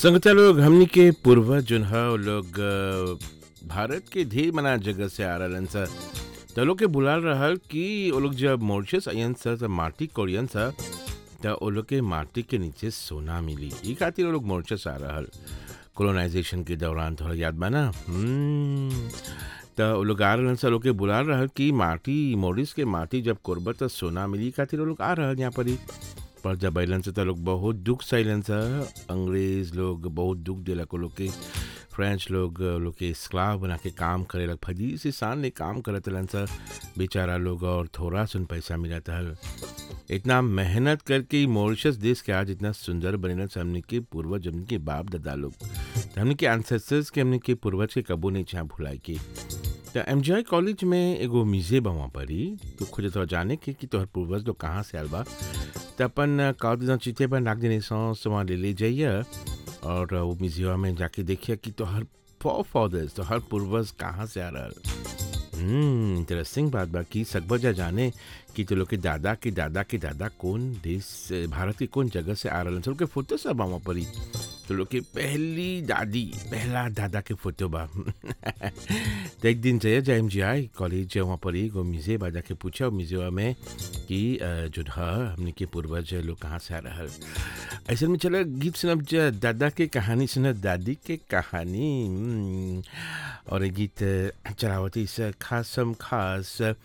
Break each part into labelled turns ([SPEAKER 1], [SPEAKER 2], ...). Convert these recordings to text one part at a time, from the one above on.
[SPEAKER 1] संगता लोग हमनी के पूर्वज जोन ह उ लोग अ, भारत के ढेर मना जगह से आ रहलन स त लोग के बुलाल रहल कि वो लोग जब मॉरिशस अयन स त माटी कोरियन स त वो लोग के माटी के नीचे सोना मिली ई खातिर वो लोग मॉरिशस आ रहल कोलोनाइजेशन के दौरान थोड़ा याद बा ना हम्म, त वो लोग आ रहलन स लोग के बुलाल रहल कि माटी मॉरिस के माटी जब कोरबा त सोना मिली ई खातिर वो लोग आ रहल यहाँ पर ही पर जब अलन से त लोग बहुत दुख सहलन सा अंग्रेज लोग बहुत दुख दिलक वो लोग के फ्रेंच लोग वो लोग के स्क्लाव बना के काम करे लग फजी से सान ले काम करत रहलन सा बेचारा लोग और थोड़ा सुन पैसा मिलत हल इतना मेहनत करके ही मॉरिशस देश के आज इतना सुंदर बनेला से हमने के पूर्वज हमने के बाप दादा लोग त हमने के एंसेस्टर्स के हमने के पूर्वज के कबो नहीं चाह भुलाए के त एम कॉलेज में एगो म्यूजियम बा वहाँ पर ही तो खोजे तो जाने के कि तोहर पूर्वज लोग कहाँ से आल बा त अपन कागज चिते पर नाक देने सॉस वहाँ ले ले जाइए और वो म्यूजियम में जाके देखिए कि तोहर फॉर फादर्स तोहर पूर्वज कहाँ से आ रहल हम्म इंटरेस्टिंग बात बा कि सकबजा जाने कि तो लोग के दादा के दादा के दादा कौन देश से भारत के कौन जगह से आ रहलन सब के फोटो सब वहाँ पर ही तो लोग के पहली दादी पहला दादा के फोटो बा तो एक दिन जाइए जाए एम जी आई कॉलेज वहाँ पर ही एगो म्यूजियम बा जाके पूछा म्यूजियम में कि अ, जो ह हमने के पूर्वज लोग कहाँ से आ रहल ऐसे में चला गीत सुनब जा दादा के कहानी सुनब दादी के कहानी हम्म, और ये गीत चलावती से खासम खास अ,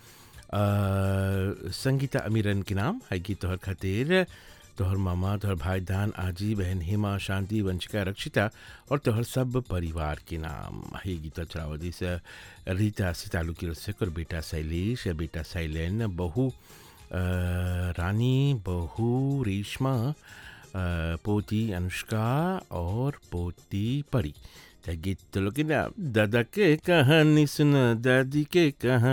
[SPEAKER 1] संगीता अमीरन के नाम है गीत तोहर खातिर तोहर मामा तोहर भाई दान आजी बहन हेमा शांति वंशिका रक्षिता और तोहर सब परिवार के नाम है गीत चलावती से रीता सितालू की रसक और बेटा शैलेश बेटा शैलेन बहू अ, रानी बहू रेशमा अ, पोती अनुष्का और पोती परी त गीत तो लोग के ना दादा के कहानी सुन दादी के कहानी